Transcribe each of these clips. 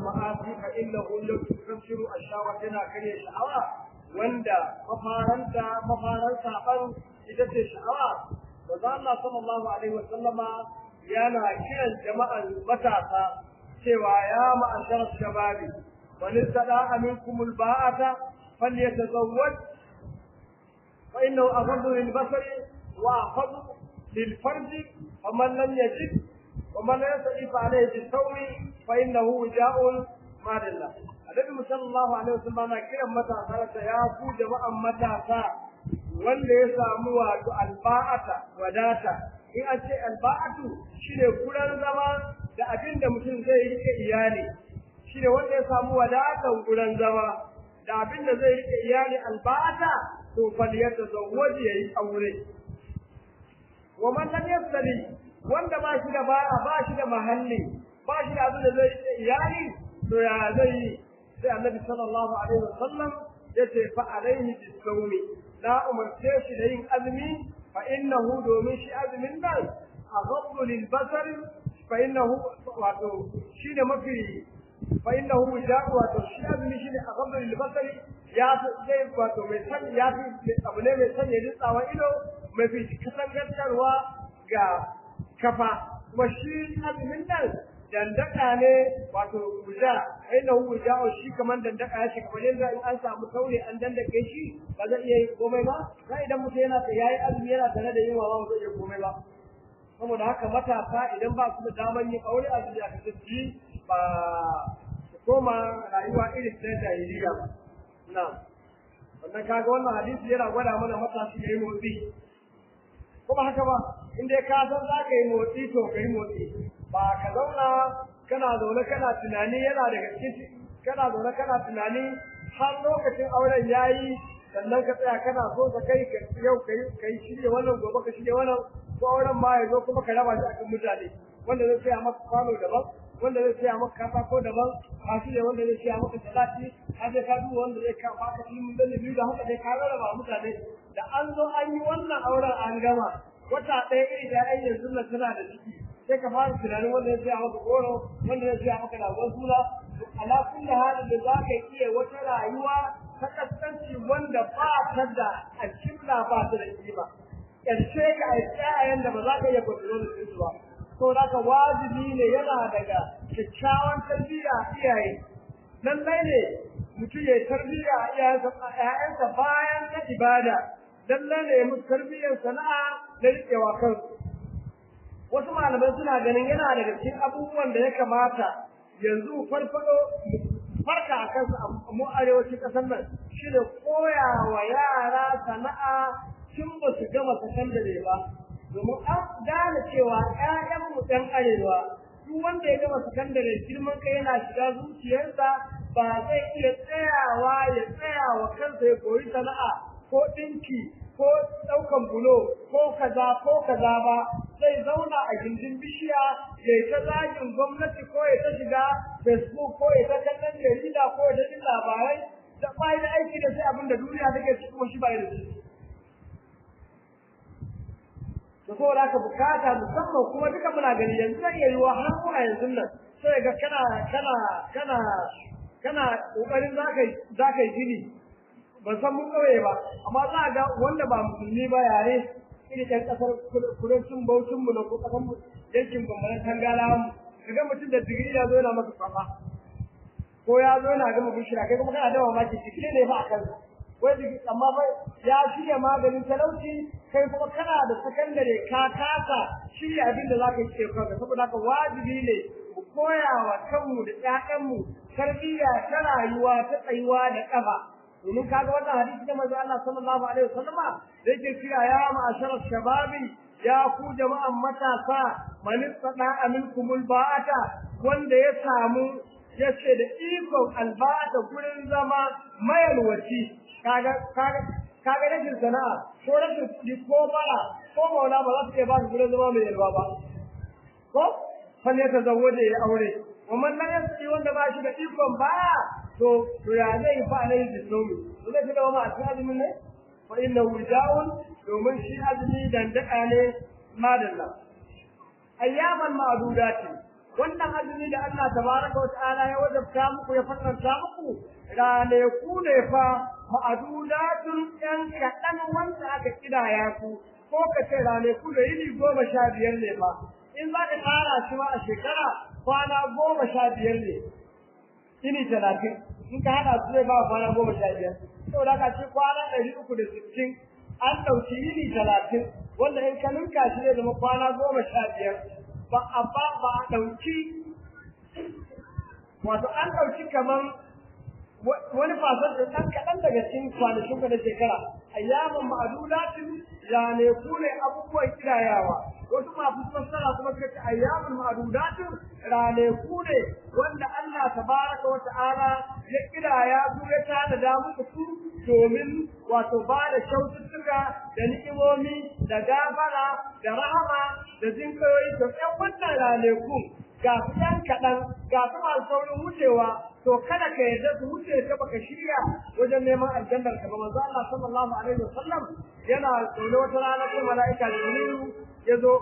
المعاصي فإنه لو تكسر الشهوة تنا كريه شعوة وندا مفارنتا مفارن سابن إذا شعوة وذا الله صلى الله عليه وسلم yana kiran jama'an matasa cewa ya ma'ashar shababi man istada minkum alba'ata falyatazawwaj fa innahu aghaddu lilbasari wa ahfadu lilfarji faman lam yajid ومن لا يستطيع عليه بالصوم فانه وجاء ما دله النبي صلى الله عليه وسلم na kiran matasa ya ku jama'an matasa wanda ya samu wato alba'ata wadata in an ce alba'atu shine kuran zama da abin da mutum zai rike iyali shine wanda ya samu wadatan kuran zama da abin da zai rike iyali alba'ata to faliyata zawwaji yayi aure wa man lam yastali wanda ba shi da ba ba shi da mahalli ba shi da abin da zai rike iyali to ya zai sai annabi sallallahu alaihi wasallam yace fa alaihi bisawmi la umarce shi da yin azumi فإنه دومين شي أزمن ناس أغض للبصر فإنه واتو شين ما في فإنه وجاء واتو شي أزمن شي أغض للبصر يا زي واتو مثل يا في أبني مثل يدس أو إلو ما في كتن كتروا جا كفا وشي أزمن ناس dandaka ne wato guja aina hu guja shi kaman dandaka ya shi kamar yanzu in an samu taure an dandake shi ba zai iya yin komai ba sai idan mutum yana da yayi azumi yana tare da yin wa ba zai iya komai ba saboda haka matasa idan ba su da daman yin aure a duniya ka tafi ba su koma rayuwa irin ta jahiliya ba na wannan kaga wannan hadisi yana gwada mana matashi yayi motsi kuma haka ba in dai ka san za ka yi motsi to ka yi motsi ba ka zauna kana zaune kana tunani yana daga cikin kana zaune kana tunani har lokacin auren yayi sannan ka tsaya kana so ka kai yau kai kai shirye wannan gobe ka shirye wannan ko auren ma ya zo kuma ka raba shi akan mutane wanda zai tsaya maka kwano daban wanda zai tsaya maka katako daban ka shirye wanda zai tsaya maka salati ka je ka duba wanda zai ka baka ilimin da biyu da haka dai ka raba mutane da an zo an yi wannan auren an gama wata ɗaya iri da ai yanzu na tana da ciki sai ka fara tunanin wanda ya tsaya maka goro wanda ya tsaya maka lagon suna ala kulli halin da za ka iya wata rayuwa ta kaskanci wanda ba ta da alkibla ba ta da kima ƙarshe ka a tsayayen da ba za ka iya kontrol da su ba to da ka wajibi ne yana daga kyakkyawan tarbiyya iyaye lallai ne mutum ya tarbiyya a iyayensa bayan na ibada lallai ne musu tarbiyyar sana'a da riƙewa kansu wasu malamai suna ganin yana daga cikin abubuwan da ya kamata yanzu farfado farka a kansu a mu arewacin ƙasar nan shi da koya wa yara sana'a tun ba su gama sakandare ba domin an gane cewa ƴaƴanmu ɗan arewa duk wanda ya gama sakandare girman kai yana shiga zuciyarsa ba zai iya tsayawa ya tsaya wa kansa ya koyi sana'a ko ɗinki ko ɗaukan bulo ko kaza ko kaza ba zai zauna a gindin bishiya ya ta zagin gwamnati ko ya ta shiga facebook ko ya ta kallon jarida ko ya ta jin labarai da bai da aiki da sai abin da duniya take ciki kuma shi bai da shi da saboda haka bukata musamman kuma duka muna gani yanzu zai iya yiwa har mu a yanzu nan sai ga kana kana kana kana kokarin za ka yi gini ban san mun kauye ba amma za a ga wanda ba musulmi ba yare irin ɗan ƙasar kudancin baucin mu na ko ƙasar mu yankin bambaran tangala mu kaga mutum da digiri ya zo yana maka kwafa ko ya zo yana gama bishira kai kuma kana da mamaki digiri ne ba a kansa wai digiri amma fa ya shirya maganin talauci kai kuma kana da sakandare ka kasa shirya abin da za ka yi ke kanka saboda haka wajibi ne mu koya wa kanmu da ƴaƴanmu tarbiyya ta rayuwa ta tsayuwa da ƙafa domin kaga wannan hadisi da manzo Allah sallallahu alaihi wasallam da yake cewa ya ma'ashara shababi ya ku jama'an matasa man istada minkumul ba'ata wanda ya samu yace da ikon alba'ata gurin zama mayalwaci kaga kaga kaga rashin sana'a ko rashin kuɗi ko bara ko maula ba za su iya ba su gurin zama mai yalwa ba ko fal ya tazawwaje ya aure wa man la yasqi wanda ba shi da ikon ba to to ya zai fa alai da somi to zai fi da ma a azumin ne fa innahu da'un domin shi azumi dan daka ne madalla ayyaman ma'dudati wannan azumi da Allah tabaraka wa ta'ala ya wajabta muku ya faranta muku ranaku ne fa ma'adudatun yan kaɗan wanda aka kidaya ku ko ka ce ranaku da yini goma sha biyar ne ba in za ka tara shi ma a shekara kwana goma sha biyar ne yini talatin in ka haɗa su zai ba kwana goma sha biyar saboda ka ce kwana ɗari uku da sittin an ɗauki yini talatin wanda in ka ninka shi zai zama kwana goma sha biyar ba a ba ba a ɗauki wato an ɗauki kamar wani fasar da ɗan kaɗan daga cikin kwanakin ka na shekara ayyaman ma'adudatin rane ku ne abubuwan kirayawa wasu masu fassara kuma suka ce ayyaman ma'adudatin rane ku ne wanda Allah tabaraka wa ta'ala ya kiraya su ya tada da muku su domin wato ba da kyaututtuka da ni'imomi da gafara da rahama da jinkayoyi to ɗan wannan ranakun ga su ɗan kaɗan ga su masu saurin wucewa to kada ka yarda su wuce ka baka shirya wajen neman aljannar ka ba manzo Allah sallallahu alaihi wasallam yana zaune wata rana ko mala'ika Jibrilu ya zo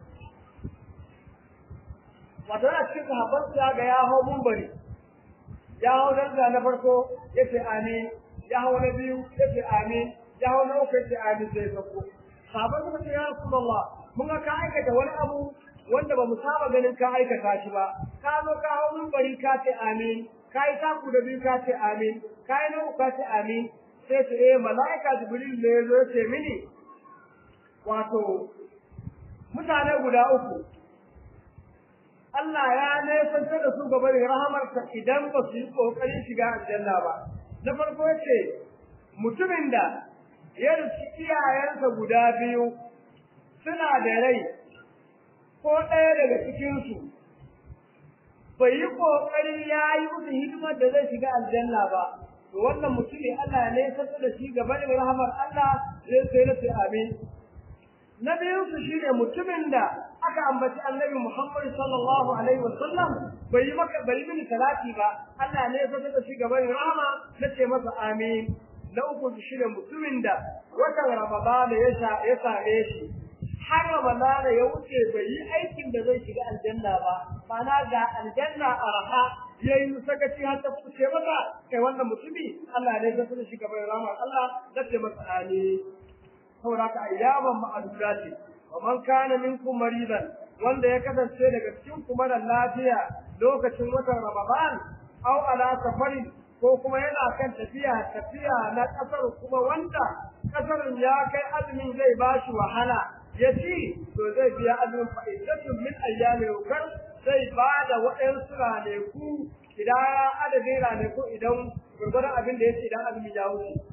wato yana cikin sahabban su ya ga ya hau mumbari ya hau daraja na farko yace amin ya hau na biyu yace amin ya hau na uku yace amin sai sauko sahabban suka ce ya rasulullah mun ga ka aikata wani abu wanda ba mu saba ganin ka aikata shi ba ka zo ka hau mumbari ka ce amin ka yi taku da biyu ka ce amin ka yi na uku ka ce amin sai ce eh mala'ika jibril ne ya zo ce mini wato mutane guda uku Allah ya nesanta da su gaba da rahamarsa idan ba su yi ƙoƙarin shiga aljanna ba. Na farko ce mutumin da ya rufi iyayensa guda biyu suna da rai ko ɗaya daga cikinsu bai yi ƙoƙari ya yi musu hidimar da zai shiga aljanna ba. To wannan mutumin Allah ya nesanta da shi gaba da rahamar Allah zai sai na sai amin. na biyunsu shi ne mutumin da aka ambaci annabi Muhammad sallallahu alaihi wasallam bai yi maka bai mini salati ba Allah ne ya saka shi gaban rahama na ce masa amin na uku shi ne mutumin da watan Ramadan ya sha ya same shi har Ramadan ya wuce bai yi aikin da zai shiga aljanna ba mana ga aljanna arha yayi sakaci har ta fice masa kai wannan mutumi Allah ne ya saka shi gaban rahama Allah na ce masa amin saboda ka ayyaman ma'aduda ce wa man kana minkum maridan wanda ya kasance daga cikin kuma da lafiya lokacin watan Ramadan aw ala safarin ko kuma yana kan tafiya tafiya na kasar kuma wanda kasarin ya kai azumin zai bashi wahala ya ci to zai biya azumin fa'idatun min ayyamin ukar zai ba da waɗansu raneku idan adadin raneku idan gurgurdan abin da ya ce idan azumin ya wuce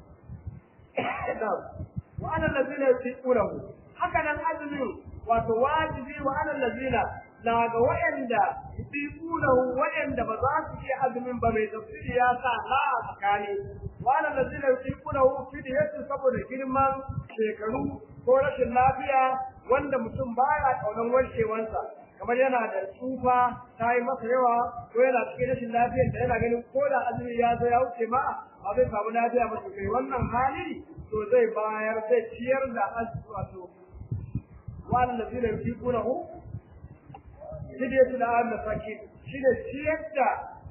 wa ana lazina yusiqunahu haka nan azumin wato wajibi wa ana lazina na ga wayanda yusiqunahu wayanda ba za su iya azumin ba mai tafsiri ya sa la a tsakani wa ana lazina yusiqunahu fidiyatu saboda girman shekaru ko rashin lafiya wanda mutum baya kaunan warkewansa kamar yana da tsufa ta yi masa yawa ko yana cikin rashin lafiyar da yana ganin ko da azumi ya zo ya wuce ma ba zai samu lafiya ba kai wannan hali to zai bayar zai ciyar da azumi wato wannan da zai yi kuna hu fidiyatu da an masaki shi ne ciyar da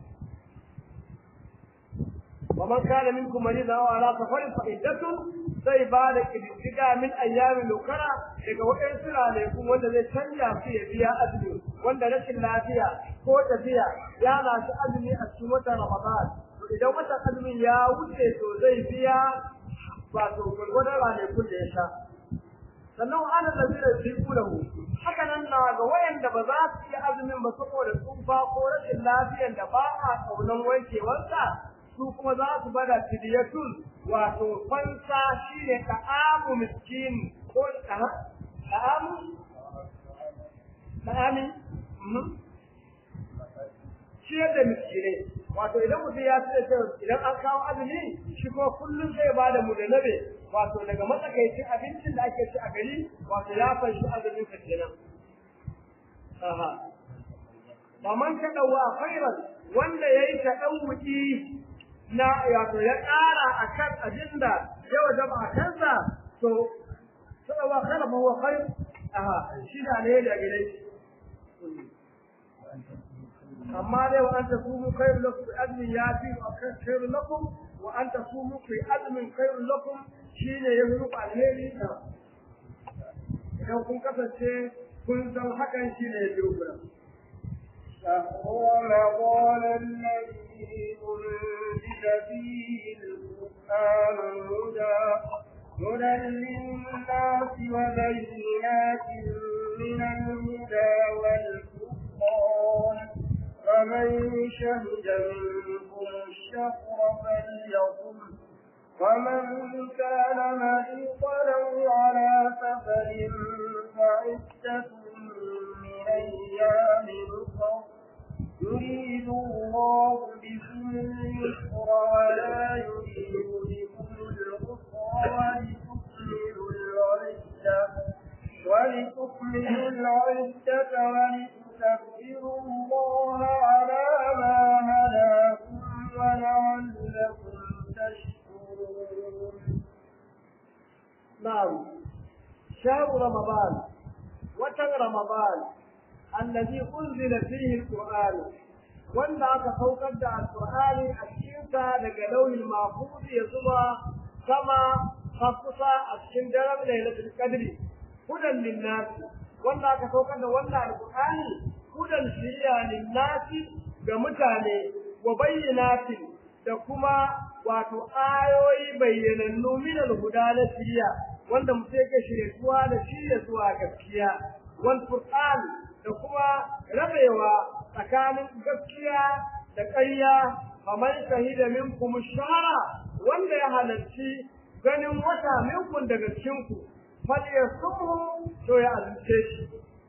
wa man kana minkum maridan aw ala safarin fa iddatun zai ba da kididdiga min ayyamin lokara daga waɗansu ranakun wanda zai canja su ya biya azumi wanda rashin lafiya ko tafiya ya na su azumi a cikin watan ramadan to idan watan azumin ya wuce to zai biya wato gwargwadon ranakun da ya sha sannan ana da zai fi kulahu haka nan na ga wayanda ba za su yi azumin ba saboda tsufa ko rashin lafiyan da ba a kaunan wankewarsa su kuma za su bada fidiyatun wato fansa shine ta'amu miskin ko ta'amu ta'ami ciyar da miskinai wato idan mutum ya ce idan an kawo azumi shi ko kullum zai ba da mu da nabe wato daga matsakaicin abincin da ake ci a gari wato ya fanshi azumin ka kenan aha ba man ka dawa khairan wanda yayi ta dan wuki na wato ya ƙara akan abinda ya wajaba a kansa to sadawa khairan ma huwa khair aha shi da ne da gidai amma dai wa anta sumu khairu lakum bi azmin yafi wa khairu lakum wa anta sumu fi azmin khairu lakum shine yafi muku alheri idan kun kasance kun san hakan shine yafi muku شهر رمضان الذي أنزل فيه القرآن هدى هدى للناس وبينات من الهدى والفرقان فمن شهد منكم الشهر فليصم ومن كان مريضا على سفر فعدة من أيام أخر يريد الله بكم اليسر ولا يريد بكم العسر ولتكملوا العدة ولتكملوا العدة ولتكبروا الله على ما هداكم ولعلكم تشكرون نعم شهر رمضان وشهر رمضان الذي أنزل فيه القرآن wanda aka saukar da alƙur'ani a cikinsa daga lauhin mahfuz ya zuba sama kusa a cikin daren lailatul qadri hudan linnasi wanda aka saukar da wannan alƙur'ani hudan shiriya linnasi ga mutane wa bayyinatin da kuma wato ayoyi bayyanannu min al-huda na shiriya wanda mutum yake shirye da shirye zuwa gaskiya wal qur'an da kuma rabewa tsakanin gaskiya da ƙarya kamar shahida minkum shahara wanda ya halarci ganin wata minkum daga cikinku fal yasumhu to ya azumce shi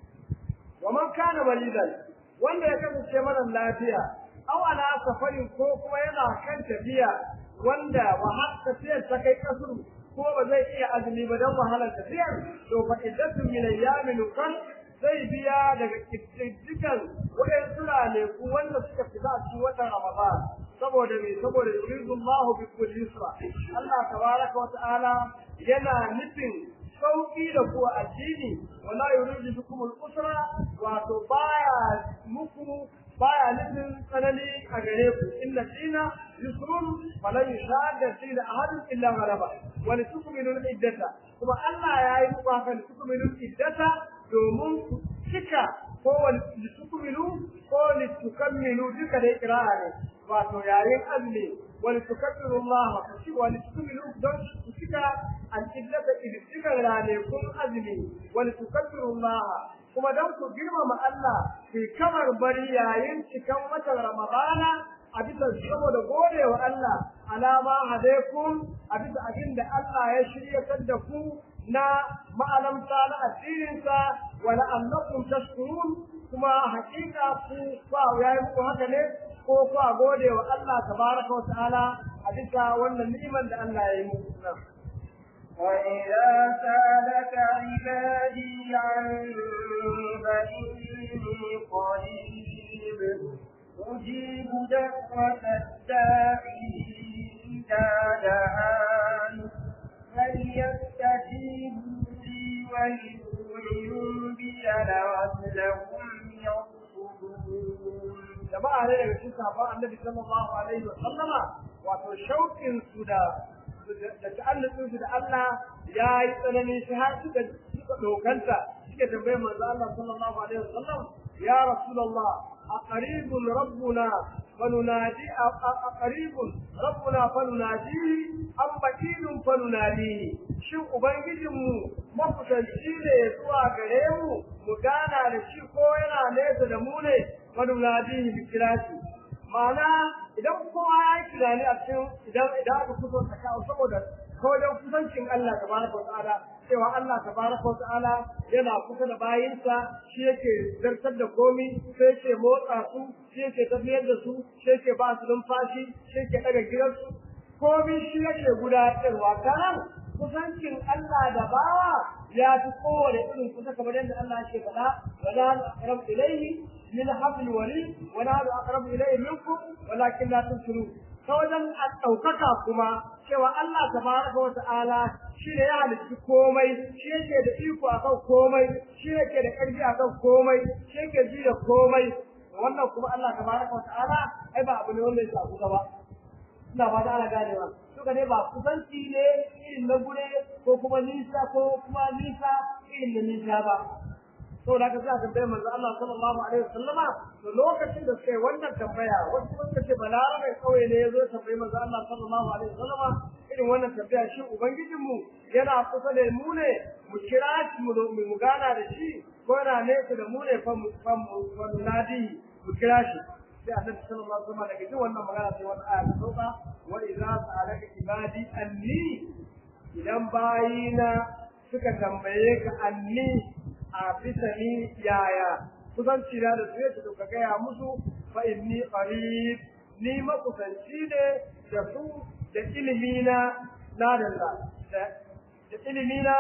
wa man kana walidan wanda ya kasance mara lafiya aw ala safarin ko kuma yana kan tafiya wanda wa har tafiyar ta kai kasuru ko ba zai iya azumi ba dan wahalar tafiyar to fa iddatun min ayyamin kan zai biya daga kiddigan waɗansu turane ku wanda suka fita a cikin watan Ramadan saboda me saboda yuridu Allahu bi kulli yusra Allah tabaraka wa ta'ala yana nufin sauki da ku addini wala yuridu bikum al-usra wato baya muku baya nufin tsanani a gare ku inna dina yusrun falan yushadda dina ahadun illa ghalaba wa litukmilu al-iddata kuma Allah ya yi muku haka litukmilu al-iddata domin ku cika ko litukmilu ko litukammilu duka da ikra'a ne wato yayin azumi wani tukabbiru Allah ku ci wani tukmilu don ku cika al-iddata idika rane kun azumi wani tukabbiru Allah kuma don ku girmama Allah ku kamar bari yayin cikan watan Ramadana a bisa saboda gode wa Allah alama hadaikum a bisa abin da Allah ya shiryatar da ku na ma'alamta na addininsa wa la'allakum tashkurun kuma hakika ku ba yayi muku haka ne ko ku gode wa Allah tabaraka wa ta'ala a bisa wannan ni'imar da Allah ya yi muku وإذا سألك عبادي عني فإني قريب أجيب دعوة الداعي إذا دعان فليستجيبوا لي وليؤمنوا بي لعلهم يرشدون jama'a ne daga cikin sahabban annabi sallallahu alaihi wa sallama wato shauƙin su da da ta'alluqin su da Allah ya yi tsanani shi har suka suka dokanta suke tambayar manzo Allah sallallahu alaihi wa sallam ya rasulullah aqribun rabbuna فننادي أقريب ربنا فنناديه أم بكيل فنناديه شو أبنجم makusanci ne zuwa gare mu mu gana da shi ko yana nesa da mu ne manunadi bi kirasi ma'ana idan kowa ya yi tunani a cikin idan idan aka fito ta kawo saboda kawai don kusancin Allah tabaraka wa ta'ala cewa Allah tabaraka wa ta'ala yana kusa da bayinsa shi yake zartar da komi sai yake motsa su shi yake tafiyar da su shi yake ba su numfashi shi yake daga gidansu komi shi yake gudanarwa kanan kusancin Allah da bawa ya fi kowane irin kusa kamar yadda Allah yake faɗa wa la aqrab ilayhi min hablil warid wa la aqrab ilayhi minkum walakin la tusirun ta wajen ɗaukaka kuma cewa Allah tabaraka wa ta'ala shi ne ya halitta komai shi yake da iko akan komai shi yake da ƙarfi akan komai shi yake ji da komai wannan kuma Allah tabaraka wa ta'ala ai ba abu ne wanda ya shafu ba ina ba ana ganewa suka ne ba kusanci ne irin na gure ko kuma nisa ko kuma nisa irin na nisa ba to da ka sa tambayar manzo Allah sallallahu alaihi wasallama to lokacin da suka yi wannan tambaya wasu kuma suka ce balarabe kauye ne yazo tambayi manzo Allah sallallahu alaihi wasallama irin wannan tambaya shi ubangijin mu yana kusa da mu ne mu kira shi mu mu gana da shi ko yana nesa da mu ne fa mu fa mu nadi mu kira shi sai annabi sallallahu alaihi wasallam daga jin wannan magana sai wata aya ta sauka wa idza sa'alaka ibadi anni idan bayina suka tambaye ka anni a bisa ni yaya kusanci na da su to ka gaya musu fa inni qarib ni makusanci ne da su da ilimi na na da da ilimi na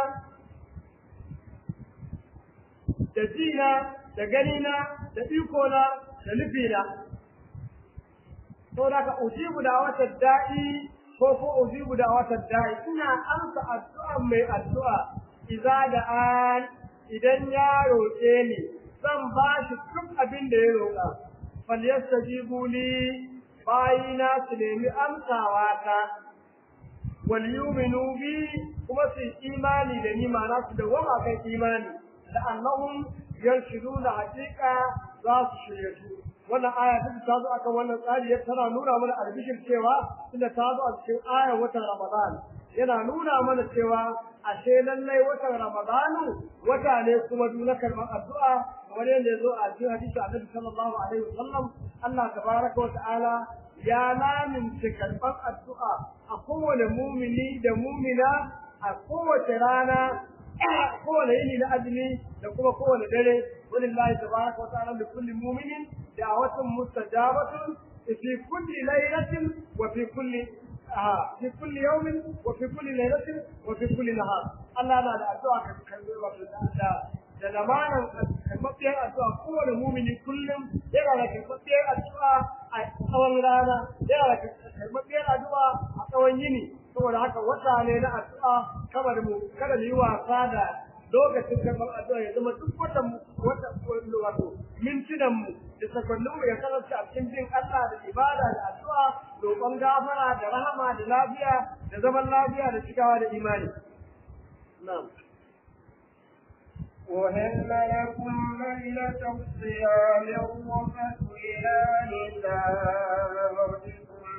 da jina da ganina da iko na da nufina to da ka ujibu da wata da'i ko ko ujibu da wata da'i ina amsa addu'a mai addu'a idza da an idan ya roƙe ni zan ba shi duk abin da ya roƙa fal yastajibu li bayina su nemi amsawa ta wal yu'minu bi kuma su imani da ni ma'ana su da wama kan imani da annahum yarshuduna haqiqa za su shirye su wannan aya ta ta zo akan wannan tsari ya tana nuna mana albishir cewa tunda ta zo a cikin ayar watan Ramadan yana nuna mana cewa ashe lallai watan Ramadanu wata ne kuma duna karban addu'a kamar yadda ya zo a cikin hadisi Annabi sallallahu alaihi wasallam Allah tabaraka wa ta'ala ya lamince karban addu'a a kowane mumini da mumina a kowace rana kowane yini na azumi da kuma kowane dare walillahi tabaraka wa ta'ala li kulli mu'minin da'watun mustajabatun fi kulli laylatin wa fi kulli في كل يوم وفي كل ليلة وفي كل نهار الله لا لا أدعى كذا da lamarin karɓaɓɓiyar addu'a kowane mumini kullum yana da karɓaɓɓiyar addu'a a tsawon rana yana da karɓaɓɓiyar addu'a a tsawon yini saboda haka wata ne na addu'a kamar mu kada mu yi wasa da lokacin karɓar addu'a ya zama duk wata wata wato mintunan mu da sakonnin mu ya kasance a cikin jin Allah da ibada da addu'a roƙon gafara da rahama da lafiya da zaman lafiya da cikawa da imani na'am وهل لكم ليلة الصيام الرفث إلى نسائكم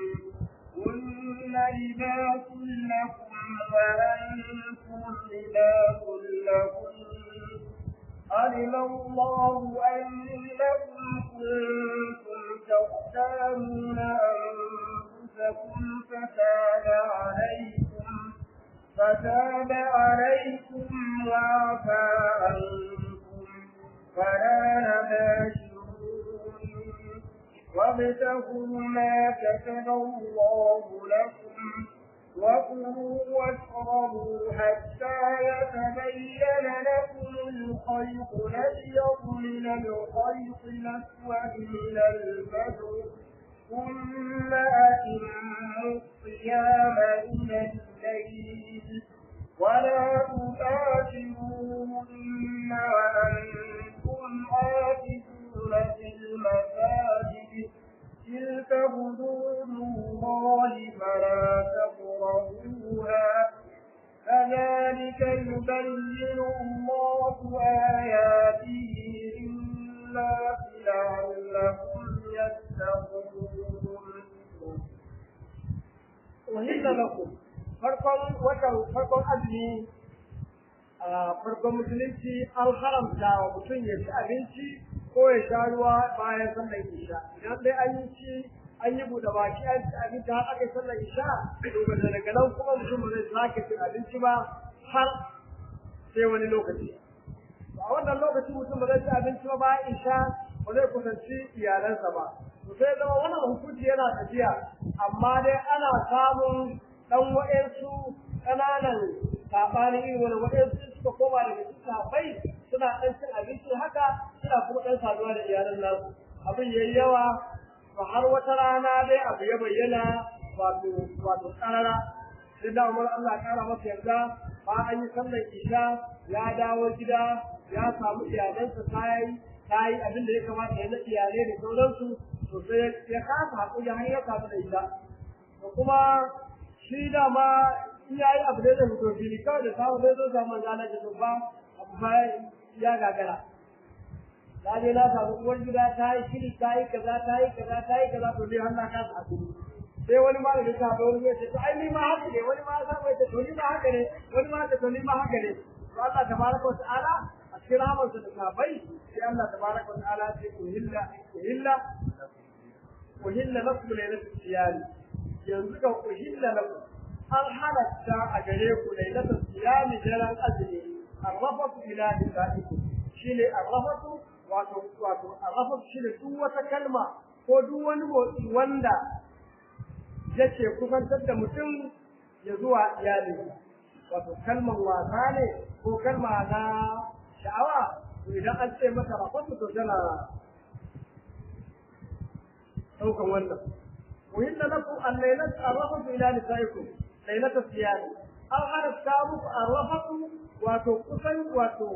هن لباس لكم وأنتم لباس لكم علم الله أنكم كنتم تختارون أنفسكم فتاب عليكم فتاب عليكم وعفى عنكم فلا نباشرون وابتغوا ما كتب الله لكم وكلوا واشربوا حتى يتبين لكم الخيط الأبيض من الخيط الأسود من الفجر ثم أتموا الصيام إلى الليل ولا تباشرون وأنتم عاكفون في المساجد تلك حدود الله فلا تقربوها كذلك يبين الله آياته للناس لعلهم يتقون وهل لكم farkon watan farkon azumi a farkon musulunci an haramta wa mutum ya ci abinci ko ya sha ruwa bayan sallar isha idan dai an yi ci an yi buɗe baki an ci abinci har aka yi sallar isha to ba da daga nan kuma mutum ba zai sake cin abinci ba har sai wani lokaci a wannan lokaci mutum ba zai ci abinci ba bayan isha ba zai kusanci iyalansa ba to sai zama wannan hukunci yana tafiya amma dai ana samun dan wa'ansu ƙananan saɓani irin wani wa'ansu suka koma daga cikin sabai suna ɗan cin abinci haka suna kuma ɗan saduwa da iyalan nasu abin yayi yawa to har wata rana dai abu ya bayyana wato wato ƙarara sai da Umar Allah ƙara masa yarda ba an yi sallar isha ya dawo gida ya samu iyalansa tayi ta yi abin da ya kamata ya na iyalai da sauransu to sai ya kasa haƙuri har ya kasu da ita to kuma shi dama in ya yi abu da zai fito fili kawai da samu zai zo samu zana da ba abu ba ya gagara ta je na samu uwar gida ta yi shiri ta yi kaza ta yi kaza ta yi kaza to dai har na kasa haƙuri sai wani ma da ta haɗa wani ya ce to ai ni ma haka ne wani ma ya ce to ni ma haka ne wani ma ya ce to ni ma haka ne to Allah tabaraka wa ta'ala a cikin rahamarsa da sahabbai sai Allah tabaraka wa ta'ala ce uhilla uhilla uhilla lakum lailatul siyam yanzu ka uhilla lakum an halatta a gare ku lailatul siyam daren azumi arrafatu ila nisaikum shine arrafatu wato wato arrafatu shine duk wata kalma ko duk wani motsi wanda yake kusantar da mutum ya zuwa iyalinsa wato kalmar wasa ne ko kalma na sha'awa to idan an ce mata rafatu to tana daukan wannan وإن لكم الليلة الرفث إلى نسائكم ليلة الصيام أو على السابق الرفث وتقصي وتو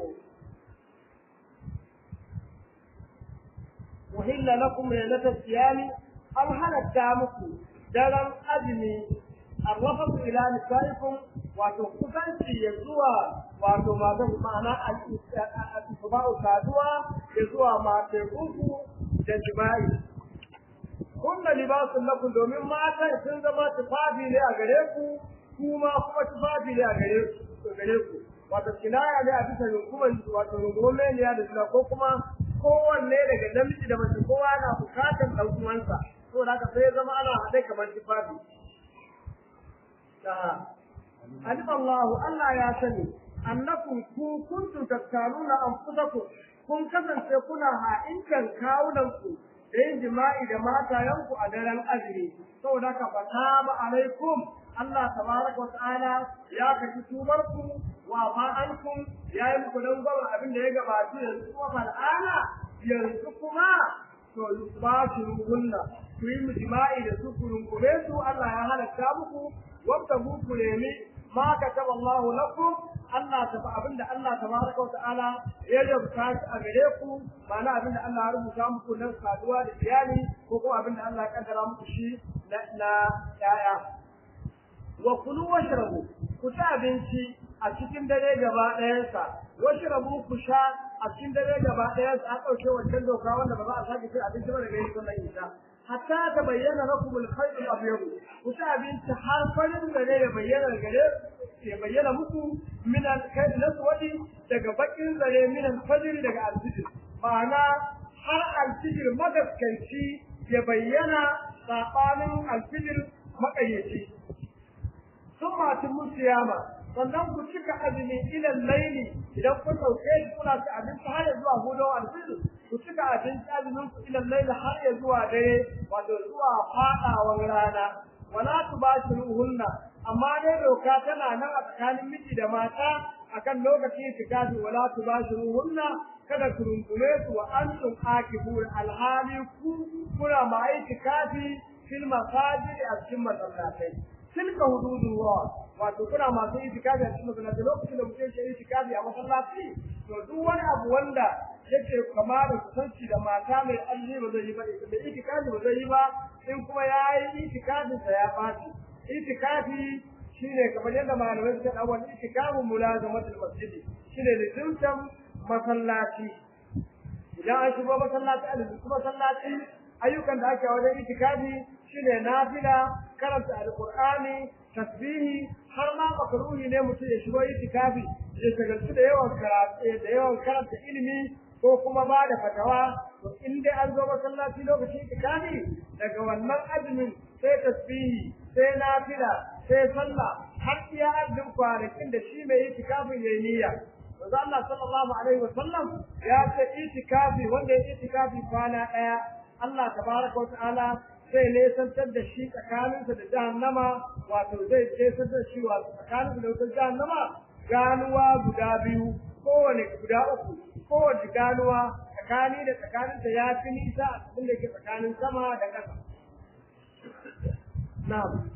وحل لكم ليلة الصيام أو على السابق درم أدمي الرفث إلى نسائكم وتقصي يزوى wato masu ma'ana al-isba'u saduwa ya zuwa matekunku da jima'i kunna libasun lakum domin matan sun zama tufafi ne a gare ku kuma kuma tufafi ne a gare ku gare ku wato kinaya ne a bisa runguman wato runguman ne da suna ko kuma kowanne daga namiji da mace kowa na bukatar ɗan uwansa to da haka sai ya zama ana haɗe kamar tufafi alim Allah Allah ya sani annakum ku kuntum tattaluna anfusakum kun kasance kuna ha'inkan kawunanku da yin jima'i da matayenku a daren azumi saboda ka fata ba alaikum Allah tabaraka wata'ala ya kashi tubarku wa fa'ankum ya yi muku don gwamna abin da ya gabatu yanzu kuma fal'ana yanzu kuma to ba shi ruhunna ku yi jima'i da su ku rungume su Allah ya halatta muku wanda ku nemi ma kataba Allah lakum Allah ta fa abinda Allah tabaraka wa ta'ala ya rubuta shi a gare ku ma'ana abinda Allah ya rubuta muku nan saduwa da iyali ko kuma abinda Allah ya kaddara muku shi na na yaya wa kulu washrabu ku ci abinci a cikin dare gaba ɗayansa washrabu ku sha a cikin dare gaba ɗayansa an ɗauke wancan doka wanda ba za a sake cin abinci ba daga yin sallar isha hatta ta bayyana lakum al-khayt al-abyad ku ci abinci har farin dare ya bayyana gare ya bayyana muku min al-khayt al-aswad daga bakin zare min al-fajr daga al-fajr ma'ana har al-fajr magaskanci ya bayyana sabanin al-fajr makayyaci sun masu musiyama sannan ku cika azumi ilan laili idan kun dauke shi kuna ci abinci har ya zuwa hudu alfil ku cika abinci azumin ku ilan laili har ya zuwa dare wato zuwa fadawan rana wala tubashiruhunna amma dai doka tana nan a tsakanin miji da mata akan lokaci tikafi wala tubashiruhunna kada ku rungume su wa antum akibun alhali ku kuna ma tikafi fil masajid a cikin masallatai tilka hududullah wato kuna masu itikafi a cikin masallaci lokacin da mutum ya itikafi a masallaci to duk wani abu wanda yake kama da kusanci da mata mai alli ba zai yi ba da itikafi ba zai yi ba in kuma ya yi itikafin sa ya fashi itikafi shine kamar yadda malamai suka dawo itikafin mulazamatul masjidi shine lizintan masallaci idan an shigo masallaci a lizintan masallaci ayyukan da ake wajen itikafi shine nafila karanta alqur'ani tasbihi har ma makruhi ne mutum ya shigo itikafi ya shagaltu da yawan karatu da yawan karanta ilimi ko kuma ba da fatawa to in dai an zo masallaci lokacin itikafi daga wannan azumin sai tasbihi sai nafila sai sallah har iya azumin kwanakin da shi mai itikafin yayi niyya Manzo Allah sallallahu alaihi wasallam ya ce itikafi wanda ya itikafi kwana daya Allah tabaraka wa ta'ala zai nesantar da shi tsakaninsa da jahannama wato zai nesantar da shi wato tsakaninsa da wutar jahannama ganuwa guda biyu kowane guda uku kowace ganuwa tsakani da tsakaninta ya fi nisa a cikin da ke tsakanin sama da ƙasa. Na'am.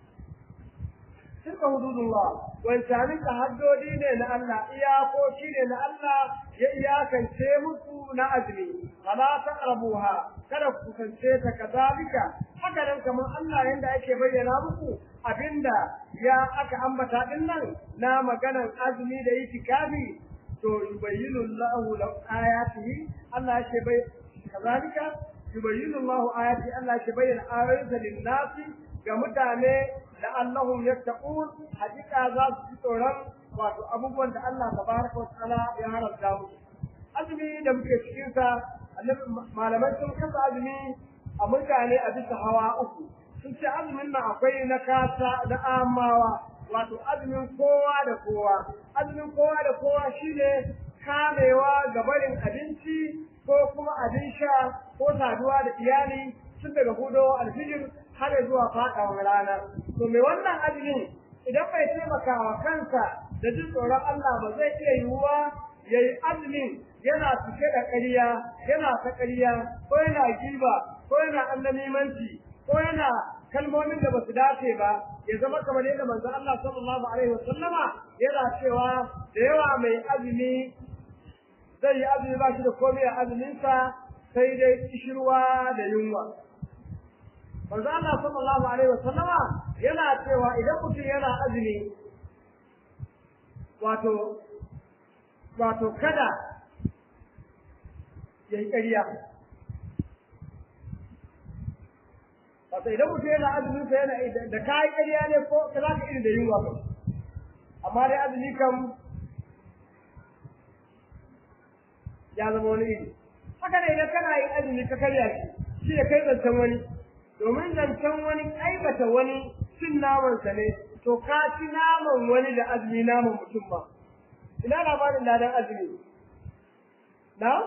Tilka hududullah wancanin haddodi ne na Allah iyakoki ne na Allah ya iyakance musu na azumi fala taqrabuha kada ku kusance ta kazalika haka nan kamar Allah yanda ake bayyana muku abinda ya aka ambata din nan na maganar azumi da itikafi to yubayyinu Allahu lakum ayatihi Allah yake bai kazalika yubayyinu Allahu ayati Allah yake bayyana ayoyinsa lin-nasi ga mutane da Allahum yattaqun hakika za su ji tsoron wato abubuwan da Allah tabaraka wa ta'ala ya haramta musu azumi da muke cikin sa malamai sun kasa azumi a mutane a bisa hawa uku sun ce azumin nan akwai na kasa na amawa wato azumin kowa da kowa azumin kowa da kowa shine kamewa ga barin abinci ko kuma abin sha ko saduwa da iyali tun daga hudo alfijir har zuwa faɗawa rana to mai wannan azumin idan bai taimaka wa kansa da jin tsoron Allah ba zai iya yiwuwa ya yi azumin yana cike da ƙarya yana ta ƙarya ko yana giba ko yana annamimanci ko yana kalmomin da basu dace ba ya zama kamar yadda manzon Allah sallallahu alaihi wasallama yana cewa da yawa mai azumi zai yi azumi ba shi da komai a azuminsa sai dai kishirwa da yunwa manzon Allah sallallahu alaihi wasallama yana cewa idan mutum yana azumi wato wato kada ya yi ƙarya wato idan mutum yana azumin sa yana da kayi ƙarya ne ko ka za ka iri da yunwa ba amma dai azumi kam ya zama wani iri haka ne idan kana yin azumi ka karya shi shi da kai zancen wani domin zancen wani aibata wani cin namansa ne to ka ci naman wani da azumi naman mutum ba ina labarin ladan azumi na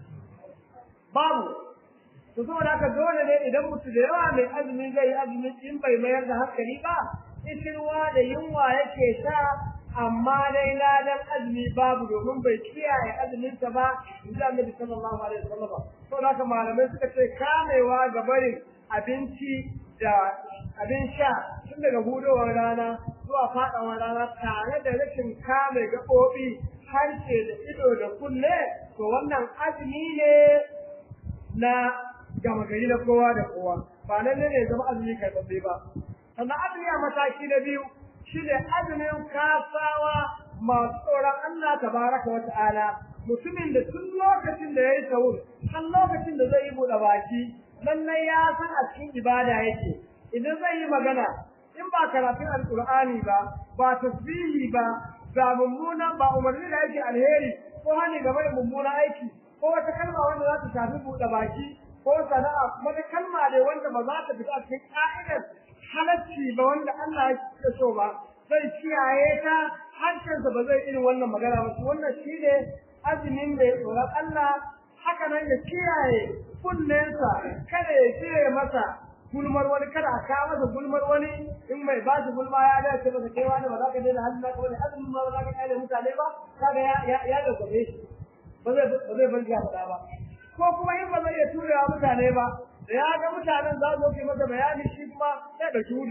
babu to saboda haka dole ne idan mutum da yawa mai azumi zai yi azumi in bai mayar da hankali ba ishirwa da yunwa yake sha amma dai ladan azumi babu domin bai kiyaye azuminsa ba in ji annabi sallallahu alaihi wasallam saboda haka malamai suka ce kamewa ga barin abinci da abin sha tun daga hudowar rana zuwa faɗawar rana tare da rashin kame gaɓoɓi harshe da ido da kunne to wannan azumi ne na gama gari na kowa da kowa ba nan ne zama azumi karɓaɓɓe ba sannan azumi a mataki na biyu shi ne azumin kasawa masu tsoron Allah tabaraka wa ta'ala mutumin da tun lokacin da ya yi sahur har lokacin da zai yi buɗe baki lallai ya san a cikin ibada yake idan zai yi magana in ba karatun alkur'ani ba ba tasbihi ba ba mummunan ba umarni da yake alheri ko hani game da mummunan aiki ko wata kalma wanda za ta shafi buɗe baki ko sana'a wata kalma ne wanda ba za ta fita a cikin ka'idar halacci ba wanda Allah ya so ba zai kiyaye ta harshensa ba zai irin wannan magana ba wannan shine azumin da ya tsoron Allah haka nan ya kiyaye kunnensa kada ya kiyaye masa gulmar wani kada a kawo masa gulmar wani in mai ba shi gulma ya dace masa kai wani ba za ka daina hannun naka wani azumin ma ba za ka kyale mutane ba kaga ya ya ya dauke shi ba zai ba zai bar ya faɗa ba ko kuma in ba zai iya turewa mutane ba da ya ga mutanen za su yi masa bayani shi kuma sai da shuri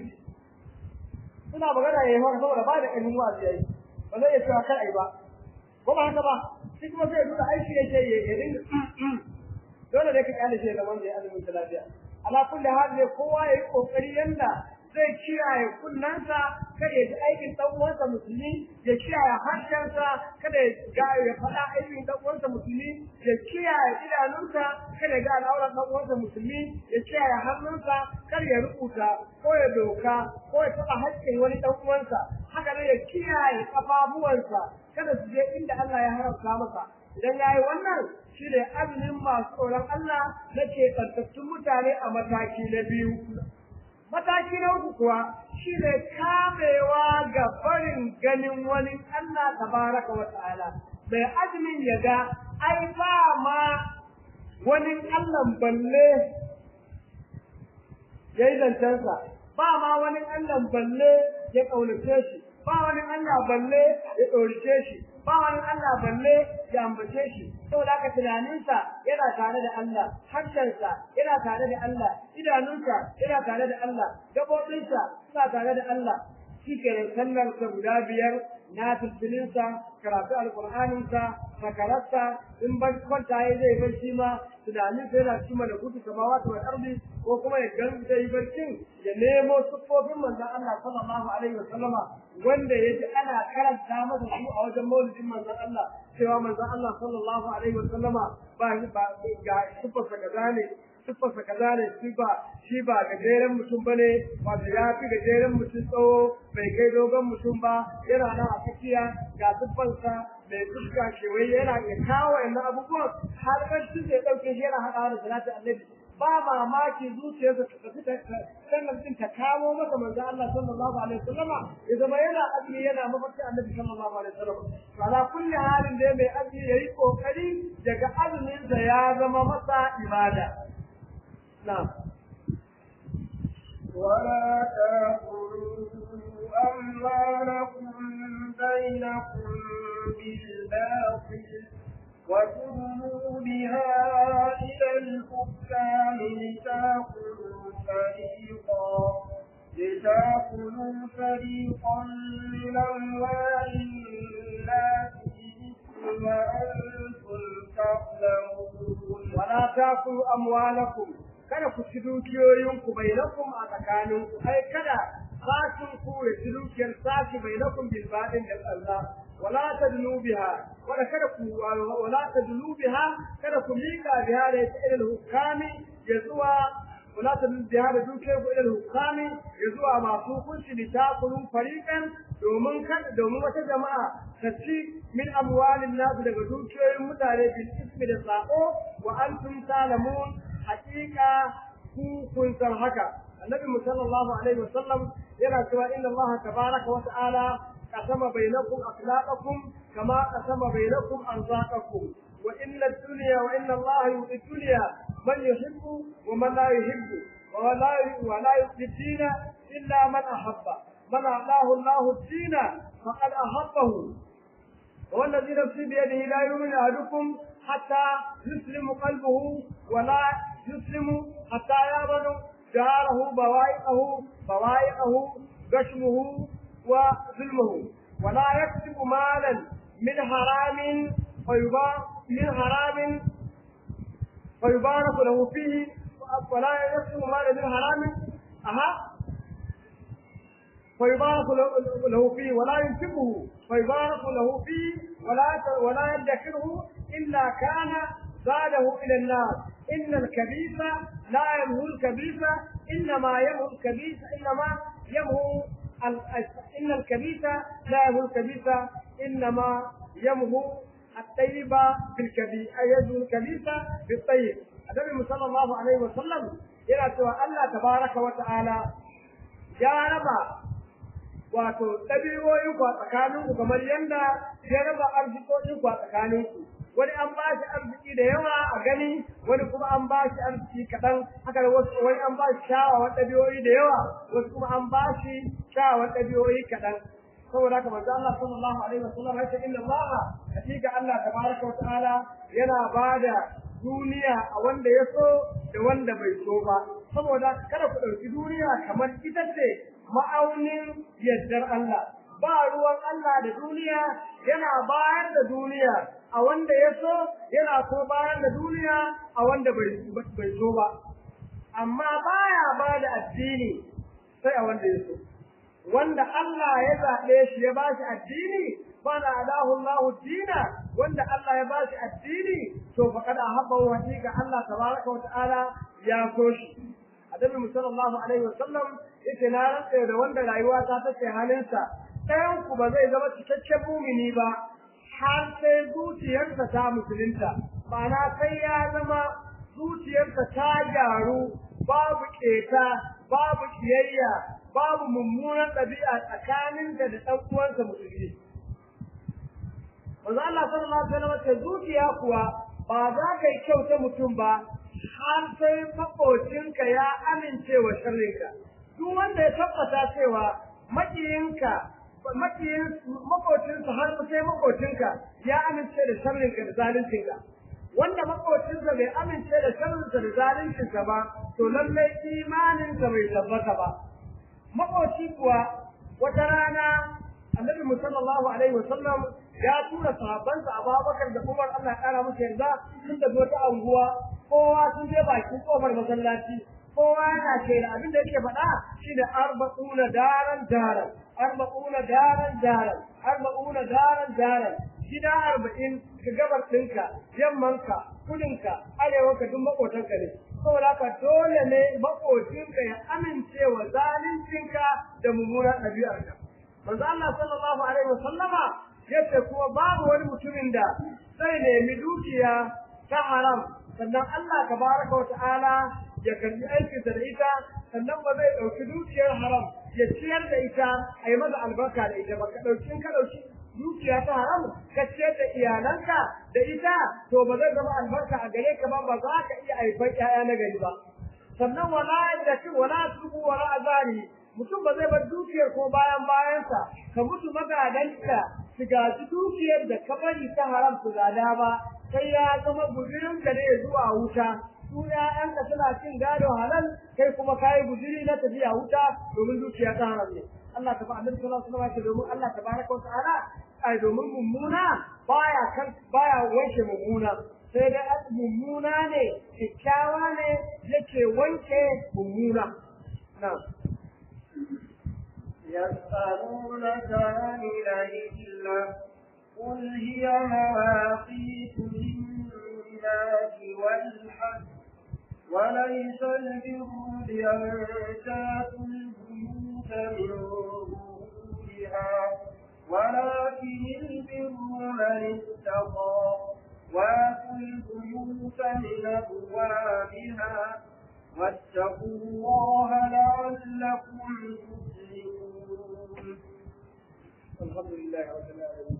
suna magana ya yi maka saboda ba da ƙarfin wasu ya yi ba zai iya cewa kai ai ba ko ba haka ba shi kuma sai ya nuna aiki yake ya dinga dole dai ka kyale shi ga wanda ya azumin lafiya ala kulli hal ne kowa yayi kokari yanda zai kiyaye kunnansa kada ya ji aikin dan uwansa musulmi ya kiyaye harshensa kada ya ga ya faɗa aikin dan uwansa musulmi ya kiyaye idanunsa kada ya ga al'auran dan uwansa musulmi ya kiyaye hannunsa kar ya rubuta ko ya doka ko ya taɓa haƙƙin wani dan uwansa haka ne ya kiyaye kafafuwansa kada su je inda Allah ya haramta masa idan ya yi wannan shi ne azumin masu tsoron Allah na keɓantattun mutane a mataki na biyu. Mataki na uku kuwa shi ne kamewa ga barin ganin wani Allah tabaraka wa ta'ala. Mai azumin ya ga ai ba ma wani Allah balle ya yi zancensa, ba ma wani Allah balle ya ƙaunace shi, ba wani Allah balle ya ɗaurice shi, ba wani Allah balle ya ambace shi saboda haka tunaninsa yana tare da Allah harshensa yana tare da Allah idanunsa yana tare da Allah gabobinsa suna tare da Allah shi ke sallar sa guda biyar na tilfilinsa karatu alƙur'aninsa sakararsa in ban kwanta ya zai barci ma tunanin sai yana cikin malakutu samawati wal ardi ko kuma ya gan zai yi barcin ya nemo siffofin manzon Allah sallallahu alaihi wasallama wanda ya ji ana karanta masa su a wajen maulidin manzon Allah cewa manzon Allah sallallahu alaihi wasallama ba ba ga siffarsa kaza ne siffarsa kaza ne shi ba shi ba gajeren mutum bane wato ya fi gajeren mutum tsawo bai kai dogon mutum ba yana nan a tsakiya ga siffarsa mai fuska kewaye yana ya kawo wa'annan abubuwan har barci zai ɗauke shi yana haɗawa da salatin annabi ba mamaki zuciyarsa ta tafi sannan din ta kawo masa manzo Allah sallallahu alaihi wasallam ya zama yana azumi yana mafarki annabi sallallahu alaihi wasallam to ala kulli halin da mai azumi yayi kokari daga azumin sa ya zama masa ibada na'am ولا تأكلوا أموالكم بينكم بالباطل وتدلوا بها إلى الحكام لتأكلوا فريقا لتأكلوا فريقا من أموال الناس بالإثم وأنتم تعلمون ولا تأكلوا أموالكم kada ku ci dukiyoyinku bainakum a tsakaninku ai kada sashin ku ya ci dukiyar sashi bainakum bil badin da Allah wala tadlu biha wala kada ku wala tadlu biha kada ku mika biha da ita ilal hukami ya zuwa wala tadlu biha da dukiyar ku ilal hukami ya zuwa masu hukunci da takulun fariqan domin kada domin wata jama'a ta ci min amwalin nasu daga dukiyoyin mutane bil ismi da sako wa antum talamun haƙiƙa ku kun san haka annabi sallallahu alaihi wasallam yana cewa inna allaha tabaraka wa ta'ala qasama bainakum akhlaqakum kama qasama bainakum arzaqakum wa inna ad-dunya wa inna allaha yu'ti dunya man yuhibbu wa man la yuhibbu wa la wa la yu'ti illa man ahabba man a'lahu allahu ad-dina faqad ahabbahu والذي نفسي بيده لا يؤمن أحدكم حتى يسلم قلبه ولا يسلم حتى يأمن جاره بوائقه بوائقه غشمه وظلمه ولا يكسب مالا من حرام فيبارك من حرام فيبارك له فيه ولا يكسب مالا من حرام أها فيبارك له فيه ولا ينفقه فيبارك له فيه ولا ولا يدخره الا كان زاده الى النار ان الكبيث لا يمهو الكبيث انما يمهو الكبيث انما يمهو ان الكبيث لا يمهو الكبيث انما يمهو الطيب بالكبيث اي يزهو الكبيث بالطيب النبي صلى الله عليه وسلم yana cewa Allah tabaraka wa ta'ala ya raba wato ɗabi'o'in ku a tsakanin ku kamar yadda ya raba arzikokin ku a tsakanin ku wani an ba shi arziki da yawa a gani wani kuma an ba shi arziki kaɗan haka da wasu wani an ba shi shawawan ɗabi'o'i da yawa wasu kuma an ba shi shawawan ɗabi'o'i kaɗan saboda haka manzo Allah sallallahu alaihi wasallam ya ce inna Allah hakika Allah tabaraka wa ta'ala yana bada duniya a wanda ya so da wanda bai so ba saboda kada ku ɗauki duniya kamar ita ce ma'aunin yardar Allah ba ruwan Allah da duniya yana bayar da duniya a wanda ya so yana ko bayar da duniya a wanda bai so ba amma baya ba da addini sai a wanda ya so wanda Allah ya zaɓe shi ya ba shi addini fana alahu Allah dina wanda Allah ya ba shi addini to faqad ahabba wa hakika Allah tabaraka wa ta'ala ya so shi Annabi sallallahu alaihi wa sallam yace na rantsa da wanda rayuwa ta take halinsa ɗayan ku ba zai zama cikakken mumini ba har sai zuciyarsa ta musulunta ma'ana sai ya zama zuciyarsa ta gyaru babu keta babu kiyayya babu mummunan ɗabi'a tsakanin da da ɗan uwansa musulmi manzo Allah sallallahu alaihi wasallam ce zuciya kuwa ba za ka yi kyau ta mutum ba har sai makocinka ya amince wa sharrinka duk wanda ya tabbata cewa makiyinka makiyin makocinsa har sai makocinka ya amince da sharrinka da zaluncinka wanda makocinsa bai amince da sharrinsa da zaluncinsa ba to lallai imaninsa bai tabbata ba makoci kuwa wata rana annabi sallallahu alaihi wasallam ya tura sahabbansa Abubakar da Umar Allah ya kara musu yarda sun tafi wata anguwa kowa sun je bakin kofar masallaci kowa yana ce da abin da yake faɗa shi da arba'una daran daran arba'una daran daran arba'una daran daran gida arba'in ka gabar ɗinka yammanka kudinka arewanka duk makotanka ne saboda haka dole ne makocinka ya amince wa zaluncinka da mummunan ɗabi'arka manzo Allah sallallahu alaihi wasallama yace kuma babu wani mutumin da zai nemi dukiya ta haram sannan Allah tabaraka wa ta'ala ya karbi aikinsa da ita sannan ba zai ɗauki dukiyar haram ya ciyar da ita a yi masa albarka da ita ba ka ɗauki ka ɗauki dukiya ta haram ka ciyar da iyalanka da ita to ba zai zama albarka a gare ka ba ba za ka iya haifar ƴaƴa na gari ba sannan wala da shi wala tubu wala azari mutum ba zai bar dukiyar ko bayan bayansa ka mutu magadanka su gaji dukiyar da ka bari ta haram su gada ba sai ya zama guzurin ka ne zuwa wuta su ƴaƴanka suna cin gado halal kai kuma kayi guzuri na tafiya wuta domin dukiya ta haram ne Allah ta ba annabi sallallahu alaihi wasallam domin Allah tabaraka wa ta'ala ai domin mummuna baya kan baya wanke mummuna sai da mummuna ne kyakkyawa ne yake wanke mummuna na'am يسألونك عن الأهلة قل هي مواقيت للناس والحج وليس البر بأن تأتوا البيوت من ظهورها ولكن البر من اتقى واتوا البيوت من أبوابها واتقوا الله لعلكم تفلحون الحمد لله رب العالمين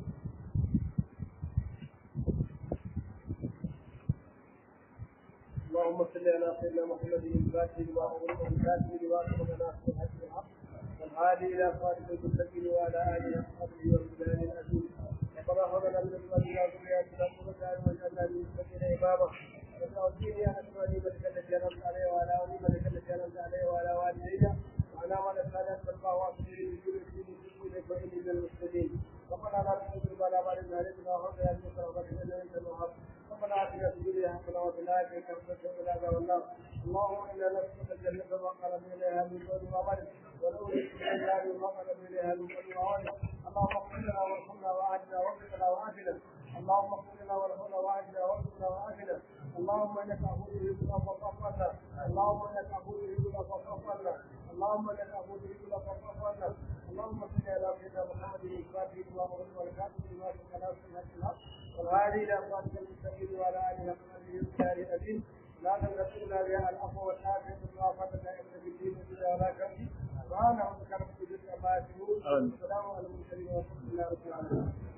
اللهم صل على سيدنا محمد الفاتح لما أغلق والكاتب لما سبق ناصر الحق بالحق والهادي إلى صراط المستقيم وعلى آله وصحبه وسلم الأجود ربنا هب لنا من أزواجنا وذرياتنا قرة أعين واجعلنا للمتقين إماما وتوفيني يا نصر وليمتك التي أنعمت عليه وعلى وليمتك التي أنعمت عليه وعلى والدينا وعلى من أسألك ترفع واصلين بكل دين دينك وإني من المسلمين ربنا لا تحزن على ما لنا علينا وهب لنا من رحمتك إنك أنت الوهاب ربنا آتنا في الدنيا حسنة وفي الآخرة حسنة وقنا عذاب النار اللهم إنا نسألك الجنة ما قرب إليها من قول وعمل ونور الدنيا ما قرب إليها من قول وعمل اللهم اغفر لنا وارحمنا وأعدنا واغفرنا وعافنا اللهم اغفر لنا وارحمنا وأعدنا واغفرنا وعافنا اللهم انك عفو تحب العفو فاعف عنا اللهم انك عفو تحب العفو فاعف عنا اللهم انك عفو تحب العفو فاعف عنا اللهم صل على سيدنا محمد الفاتح لما أغلق والكاتب لما سبق ناصر الحق بالحق والهادي الى صراط المستقيم وعلى اله وصحبه وسلم الدين لا تنسلنا بها العفو والعافيه والمعافاه دائما في الدين والدنيا ولا كفي سبحان ربك رب العزه عما يصفون وسلام على المرسلين والحمد لله رب العالمين